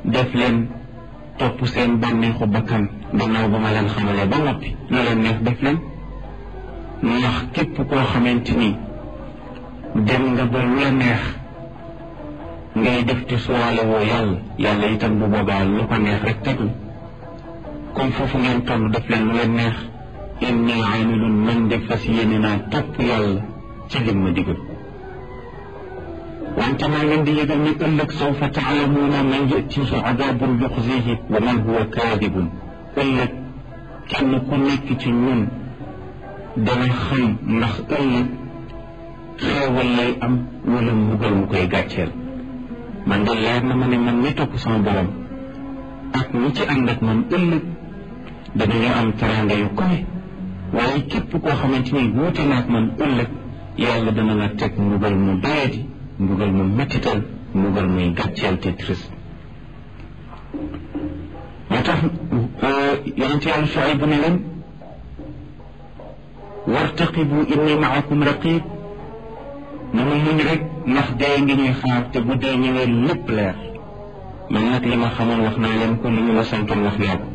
def leen topp seen bànneexu bakkan gannaaw ba ma leen xamalee ba noppi lu leen neex def leen ndax képp koo xamante ni dem nga ba lu la neex ngay def te suwaale woo yàlla yàlla itam bu boobaa lu ko neex rek teg la comme foofu ngeen toll def leen lu leen neex inni amilun man de fas yéene naa topp yàlla ci lim ma digal wante maa ngeen di yëgal ni ëllëg sawfa taalamuuna man yatiihi adaabun yuxzihi wa man huwa kaadibun ëllëg kenn ku nekk ci ñun dana xam ndax ëllëg xeewal lay am wala mbugal mu koy gàcceel man de leer na ma ne man mi topp sama borom ak ñi ci ànd ak man ëllëg danañu am teraanga yu koy waaye képp koo xamante ni wuute na ak man ëllëg yàlla dana la teg mbugal mu doyadi mbugal mu mettital mbugal muy gàcceel te triste moo tax yonente yàlla Shuayb ne leen wartaqibu inni maakum raqib nanu muñ rek ndax dee ngi ñuy xaar te bu dee ñëwee lépp leer man nag li ma xamoon wax naa leen ko li ñu ma santoon wax naa ko